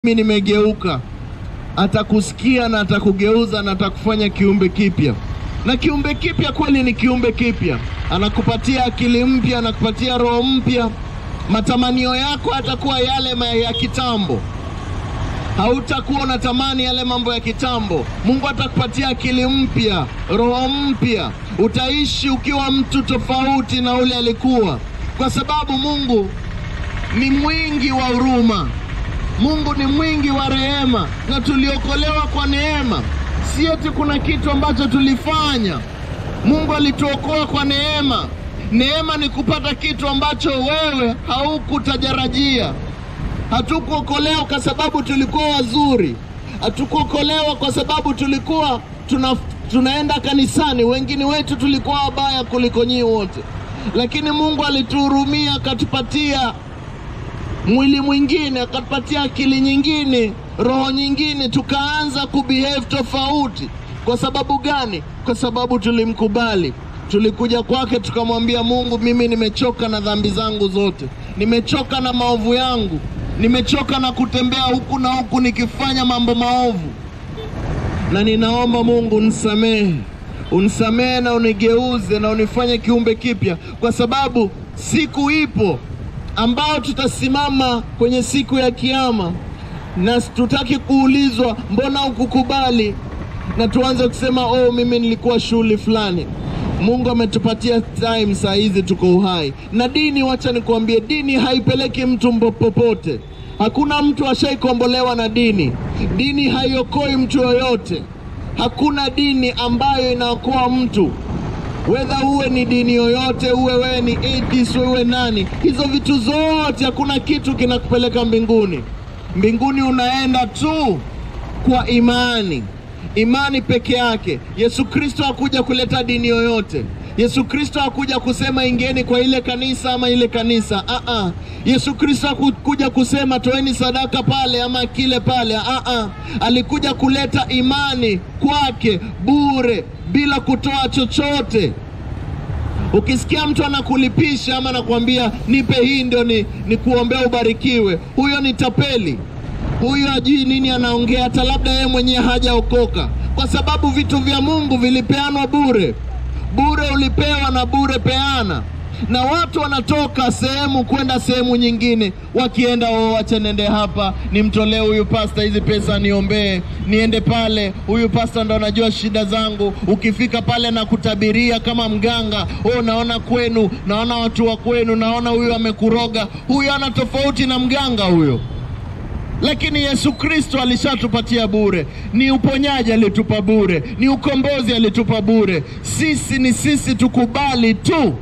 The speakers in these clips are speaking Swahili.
mimi nimegeuka, atakusikia na atakugeuza na atakufanya kiumbe kipya. Na kiumbe kipya kweli ni kiumbe kipya, anakupatia akili mpya, anakupatia roho mpya. Matamanio yako atakuwa yale ma- ya kitambo, hautakuwa unatamani yale mambo ya kitambo. Mungu atakupatia akili mpya, roho mpya, utaishi ukiwa mtu tofauti na ule alikuwa, kwa sababu Mungu ni mwingi wa huruma. Mungu ni mwingi wa rehema na tuliokolewa kwa neema, si eti kuna kitu ambacho tulifanya. Mungu alituokoa kwa neema. Neema ni kupata kitu ambacho wewe haukutarajia. Hatukuokolewa kwa sababu tulikuwa wazuri, hatukuokolewa kwa sababu tulikuwa tuna, tunaenda kanisani. Wengine wetu tulikuwa wabaya kuliko nyinyi wote, lakini Mungu alituhurumia akatupatia mwili mwingine, akatupatia akili nyingine, roho nyingine, tukaanza kubehave tofauti. Kwa sababu gani? Kwa sababu tulimkubali. Tulikuja kwake tukamwambia, Mungu, mimi nimechoka na dhambi zangu zote, nimechoka na maovu yangu, nimechoka na kutembea huku na huku nikifanya mambo maovu, na ninaomba Mungu unisamehe, unisamehe na unigeuze na unifanye kiumbe kipya, kwa sababu siku ipo ambao tutasimama kwenye siku ya Kiyama na tutaki kuulizwa mbona hukukubali, na tuanze kusema oh, mimi nilikuwa shughuli fulani. Mungu ametupatia time, saa hizi tuko uhai. Na dini, wacha nikuambie, dini haipeleki mtu mbo- popote. Hakuna mtu ashaikombolewa na dini. Dini haiokoi mtu yoyote. Hakuna dini ambayo inaokoa mtu wedha uwe ni dini yoyote, uwe wewe ni atheist, uwe nani, hizo vitu zote, hakuna kitu kinakupeleka mbinguni. Mbinguni unaenda tu kwa imani, imani peke yake. Yesu Kristo hakuja kuleta dini yoyote. Yesu Kristo hakuja kusema ingeni kwa ile kanisa ama ile kanisa. Ah ah. Yesu Kristo hakuja kusema toeni sadaka pale ama kile pale. Ah ah. Alikuja kuleta imani kwake bure bila kutoa chochote. Ukisikia mtu anakulipisha ama anakuambia nipe hii ndio ni, ni kuombea ubarikiwe, huyo ni tapeli. Huyo hajui nini anaongea, hata labda yeye mwenyewe hajaokoka, kwa sababu vitu vya Mungu vilipeanwa bure. Bure ulipewa na bure peana, na watu wanatoka sehemu kwenda sehemu nyingine, wakienda oh, wacha nende hapa nimtolee huyu pasta hizi pesa niombee, niende pale, huyu pasta ndo anajua shida zangu. Ukifika pale na kutabiria kama mganga, oh, naona kwenu, naona watu wa kwenu, naona huyu amekuroga. Huyu ana tofauti na mganga huyo lakini Yesu Kristo alishatupatia bure. Ni uponyaji alitupa bure, ni ukombozi alitupa bure. Sisi ni sisi, tukubali tu,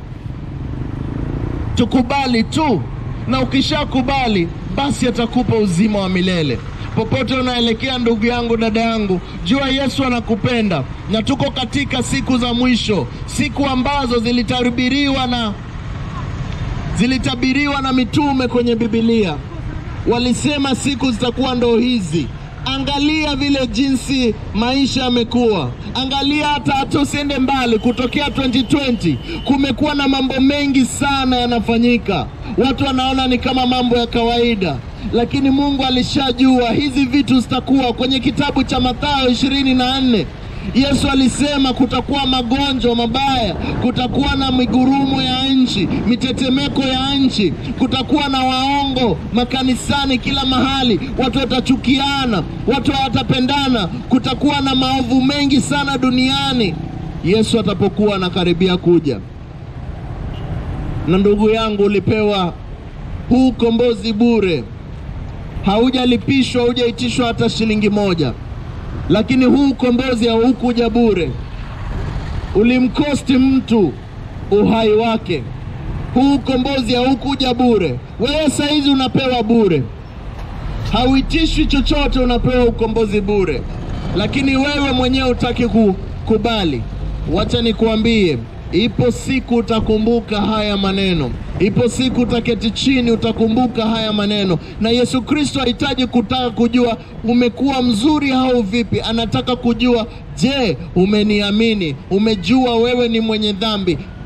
tukubali tu, na ukishakubali basi atakupa uzima wa milele. Popote unaelekea, ndugu yangu, dada yangu, jua Yesu anakupenda, na tuko katika siku za mwisho, siku ambazo zilitabiriwa na zilitabiriwa na mitume kwenye Biblia walisema siku zitakuwa ndo hizi. Angalia vile jinsi maisha yamekuwa, angalia hata hata usiende mbali, kutokea 2020 kumekuwa na mambo mengi sana yanafanyika. Watu wanaona ni kama mambo ya kawaida, lakini Mungu alishajua hizi vitu zitakuwa. Kwenye kitabu cha Mathayo ishirini na nne Yesu alisema kutakuwa magonjwa mabaya, kutakuwa na migurumo ya nchi, mitetemeko ya nchi, kutakuwa na waongo makanisani, kila mahali, watu watachukiana, watu hawatapendana, kutakuwa na maovu mengi sana duniani Yesu atapokuwa anakaribia kuja. Na ndugu yangu, ulipewa huu ukombozi bure, haujalipishwa, haujaitishwa hata shilingi moja lakini huu ukombozi haukuja bure, ulimkosti mtu uhai wake. Huu ukombozi haukuja bure. Wewe saizi unapewa bure, hauitishwi chochote, unapewa ukombozi bure, lakini wewe mwenyewe utaki kukubali. Wacha nikuambie, ipo siku utakumbuka haya maneno. Ipo siku utaketi chini utakumbuka haya maneno, na Yesu Kristo hahitaji kutaka kujua umekuwa mzuri au vipi. Anataka kujua, je, umeniamini? Umejua wewe ni mwenye dhambi?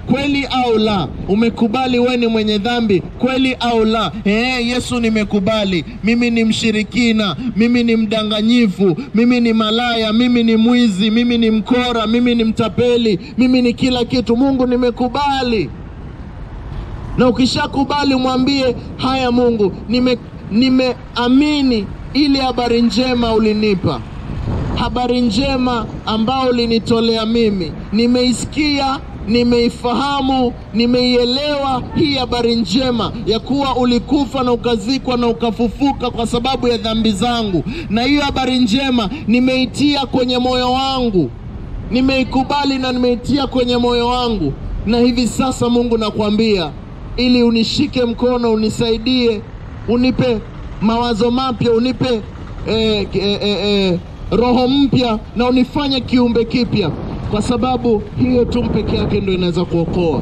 kweli au la? Umekubali wewe ni mwenye dhambi kweli au la? Eh, Yesu, nimekubali. Mimi ni mshirikina, mimi ni mdanganyifu, mimi ni malaya, mimi ni mwizi, mimi ni mkora, mimi ni mtapeli, mimi ni kila kitu. Mungu, nimekubali. Na ukishakubali mwambie, haya Mungu, nime nimeamini ile habari njema ulinipa habari njema ambao ulinitolea mimi, nimeisikia, nimeifahamu, nimeielewa hii habari njema ya kuwa ulikufa na ukazikwa na ukafufuka kwa sababu ya dhambi zangu, na hiyo habari njema nimeitia kwenye moyo wangu, nimeikubali na nimeitia kwenye moyo wangu, na hivi sasa Mungu nakwambia, ili unishike mkono, unisaidie, unipe mawazo mapya, unipe eh, eh, eh, eh, roho mpya na unifanye kiumbe kipya, kwa sababu hiyo tu peke yake ndio inaweza kuokoa.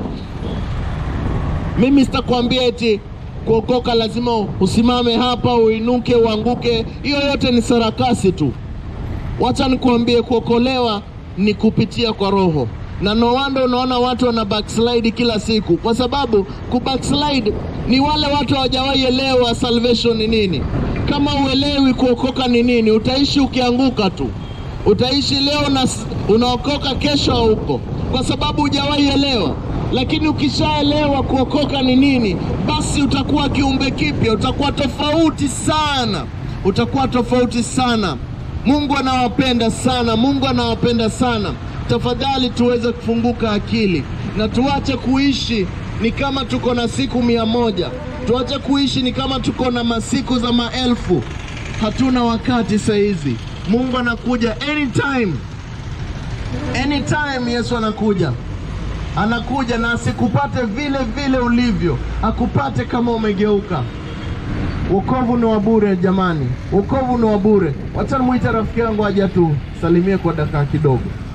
Mimi sitakwambia eti kuokoka lazima usimame hapa uinuke uanguke. Hiyo yote ni sarakasi tu. Wacha nikuambie, kuokolewa ni kupitia kwa Roho, na no wonder unaona watu wana backslide kila siku, kwa sababu ku backslide ni wale watu hawajawahi elewa salvation ni nini. Kama uelewi kuokoka ni nini, utaishi ukianguka tu. Utaishi leo na unaokoka, kesho hauko, kwa sababu hujawahi elewa. Lakini ukishaelewa kuokoka ni nini, basi utakuwa kiumbe kipya, utakuwa tofauti sana, utakuwa tofauti sana. Mungu anawapenda sana, Mungu anawapenda sana. Tafadhali tuweze kufunguka akili na tuache kuishi ni kama tuko na siku mia moja. Tuache kuishi ni kama tuko na masiku za maelfu. Hatuna wakati saa hizi. Mungu anakuja anytime, anytime. Yesu anakuja, anakuja na asikupate vile vile ulivyo, akupate kama umegeuka. Wokovu ni wa bure jamani, wokovu ni wa bure. Wacha nimwite rafiki yangu aje tu salimie kwa dakika kidogo.